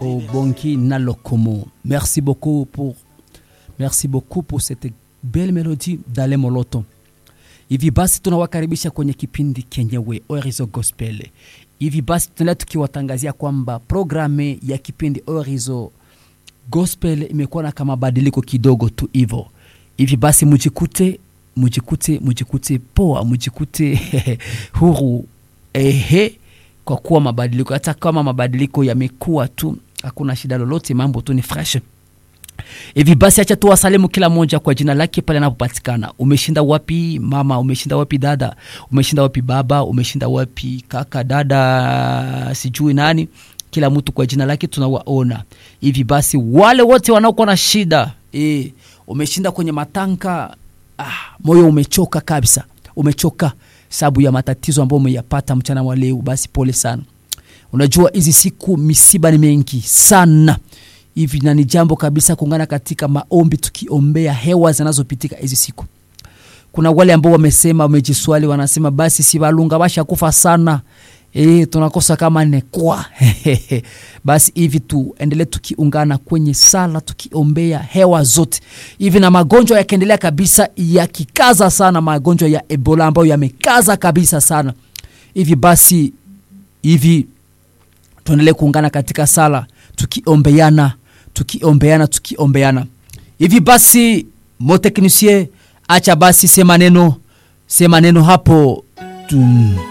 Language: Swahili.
Obongi Nalokomo. Merci beaucoup pour, merci beaucoup pour cette belle mélodie d'Ale Moloto. Hivi basi tunawakaribisha kwenye kipindi kenyewe Orizo Gospel. Hivi basi tunaendelea tukiwatangazia kwamba programu ya kipindi Orizo Gospel imekuwa na kama mabadiliko kidogo tu hivyo. Hivi basi mujikute mujikute mujikute poa, mujikute huru ehe, kwa kuwa mabadiliko, hata kama mabadiliko yamekuwa tu, hakuna shida lolote, mambo tu ni fresh. Hivi basi acha tu wasalimu kila mmoja kwa jina lake pale anapopatikana. Umeshinda wapi mama? Umeshinda wapi dada? Umeshinda wapi baba? Umeshinda wapi kaka, dada, sijui nani? Kila mtu kwa jina lake tunawaona. Hivi basi wale wote wanaokuwa na shida e, umeshinda kwenye matanka ah, moyo umechoka kabisa, umechoka sababu ya matatizo ambayo umeyapata mchana wa leo, basi pole sana. Unajua hizi siku misiba ni mengi sana hivi na ni jambo kabisa kuungana katika maombi tukiombea hewa zinazopitika hizi siku. Kuna wale ambao wamesema, wamejiswali, wanasema basi si walunga basha kufa sana e, tunakosa kama nekwa basi hivi tuendelee tukiungana kwenye sala tukiombea hewa zote hivi, na magonjwa yakiendelea kabisa yakikaza sana, magonjwa ya Ebola ambayo yamekaza kabisa sana hivi, basi hivi tuendelee kuungana katika sala tukiombeana tukiombeana tukiombeana hivi basi moteknisie acha basi sema neno sema neno hapo tum.